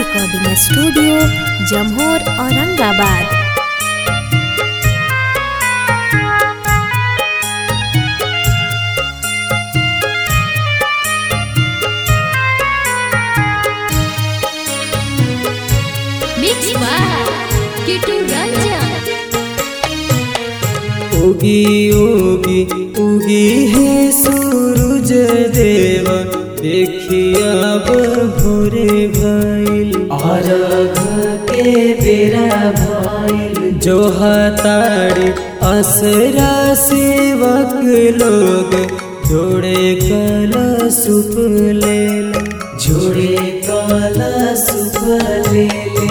Recording studio Jamhor Aurangabad Mix by Kitu Ranjan. उगी उगी उगी है सूरज देव देखिया अब भोरे भइल अरघ के बेरा भइल जो हताड़ी असरा सेवक लोग जोड़े कला सुप ले जोड़े कला सुप ले ले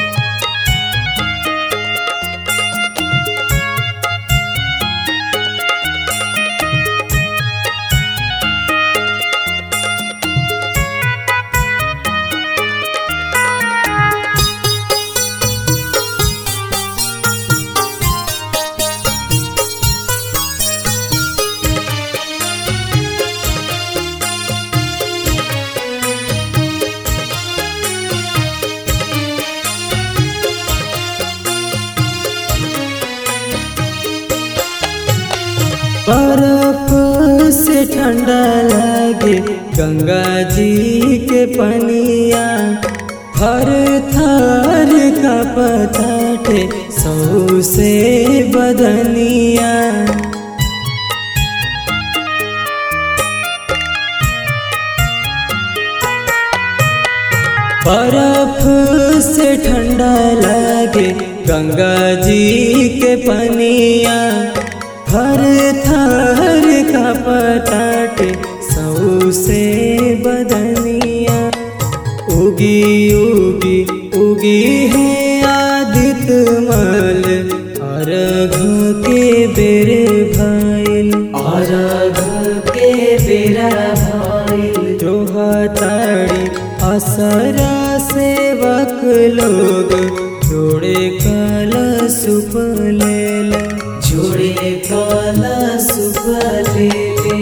बर्फ से ठंडा लगे गंगा जी के पनिया थर थर का पताटे सौ से बदनिया बर्फ से ठंडा लगे गंगा जी के पनिया हर थर का पताटे सौ से बदनिया उगी उगी उगी है आदित्य मल अर्घ के बेरे भइल अर्घ के बेरा भइल जो हताड़ी असरा सेवक लोग जोड़े कल सुप लेल जोड़े कल सुप ले ले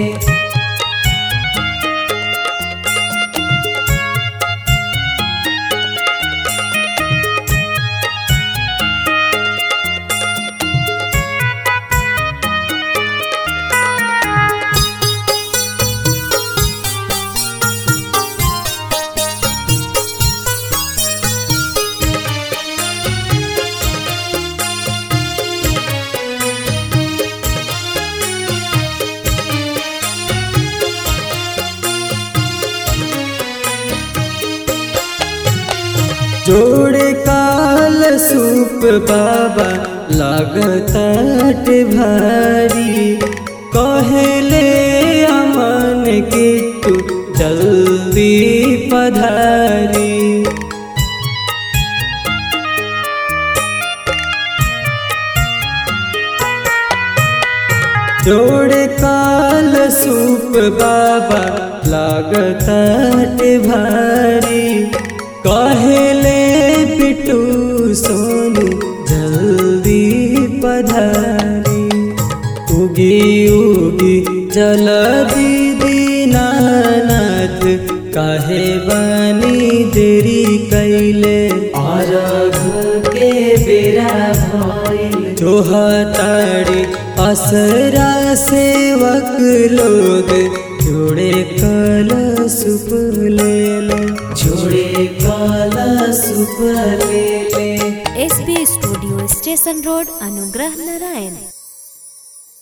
जोड़े काल सूप बाबा लागत भारी कहले अमन की तू जल्दी पधारी जोड़े काल सूप बाबा लागत भारी कहले पिटू सोनू जल्दी पधारी उगी उगी जल दीदी नाथ काहे बानी देरी कैले अर्घ के बेरा भइल जो हताड़ी असरा सेवक लोग जोड़े कल सुप ले ले जोड़े कल सुप ले ले एसबी स्टूडियो स्टेशन रोड अनुग्रह नारायण